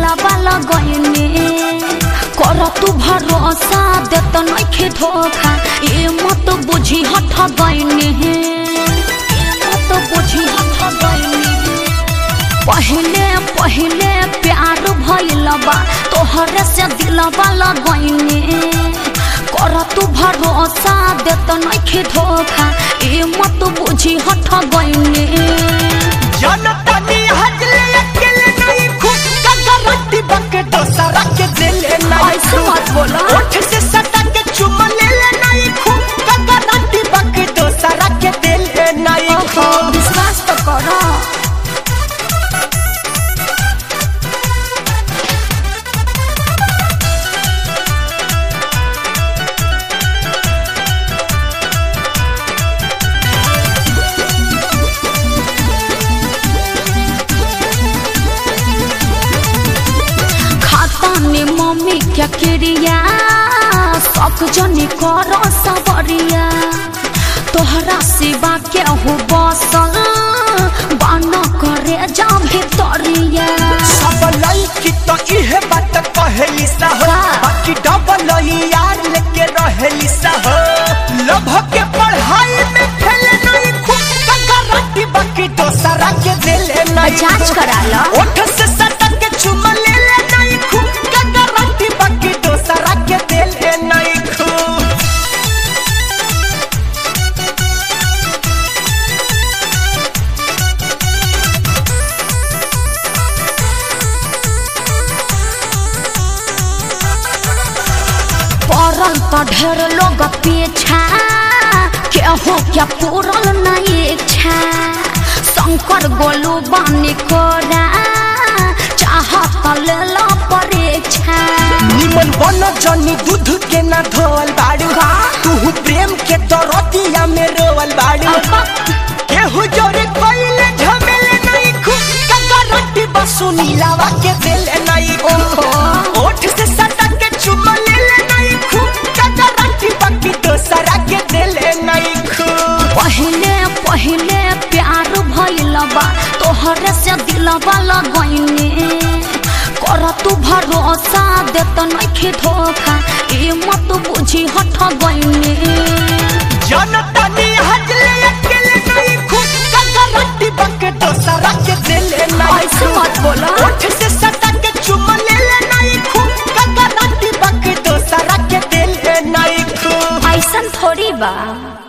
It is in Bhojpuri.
दिलवा लगैने कर तू भरोसा देत नइखे धोखा ए मत बुझी हठ गइने मत बुझी हठ गइने पहले पहले प्यार भइल बा तोहरे से दिलवा लगैने कर तू भरोसा देत नइखे धोखा ए मत बुझी हठ गइने जनतानी हजले अकेले नहीं खूब का गारंटी बके दोसरा के दिले नहीं ऐसे मत बोला। ओठ से सटा के चुम ले ले नहीं खूब का गारंटी बके दोसरा के दिले नहीं ओहो, खूब विश्वास तो करो खाता में मम्मी क्या क्रिया सब जनी करो सबरिया तोहरा सिवा के हो बसल बान करे जा भितरिया सब लड़की तो इहे बात कहेली सा हो का? बाकी डबल यार लेके रहेली सा हो लभ के पढ़ाई में फेल नहीं खूब का गारंटी बाकी दोसरा के दिले नहीं जांच करा लो ओठ से सटा के चुम ले ले नहीं खूब का गारंटी बाकी दोसरा के दिले नहीं खूब पड़ल तो ढेर लोग पीछा केहू क्या पूरल नहीं इच्छा शंकर गोलू बानी कोरा चाहत ले लो परीक्षा निमन बन जनी दूध के ना धोवल बाड़ू का? तू प्रेम के दरतिया में रोवल बाड़ू केहू जोरे कोइले झमेले नहीं खूब का गारंटी बसु नीलावा के दिले नहीं ओहो। ओठ से सटा के चुम ले ले नहीं खूब का गारंटी बाकी दोसरा के दिले नहीं खूब पहले पहले प्यार भइल बा तोहरे से दिलवा लगैने कर तू भरोसा देत नइखे धोखा ए मत बुझी हठ गइने जनता नी हजले अकेले नहीं खूब का गारंटी बाकी दोसरा के दिले नहीं ऐसे मत बोला ओठ से सटा के चुम ले ले नहीं खूब का गारंटी बाकी दोसरा के दिले नहीं खूब ऐसन थोड़ी बा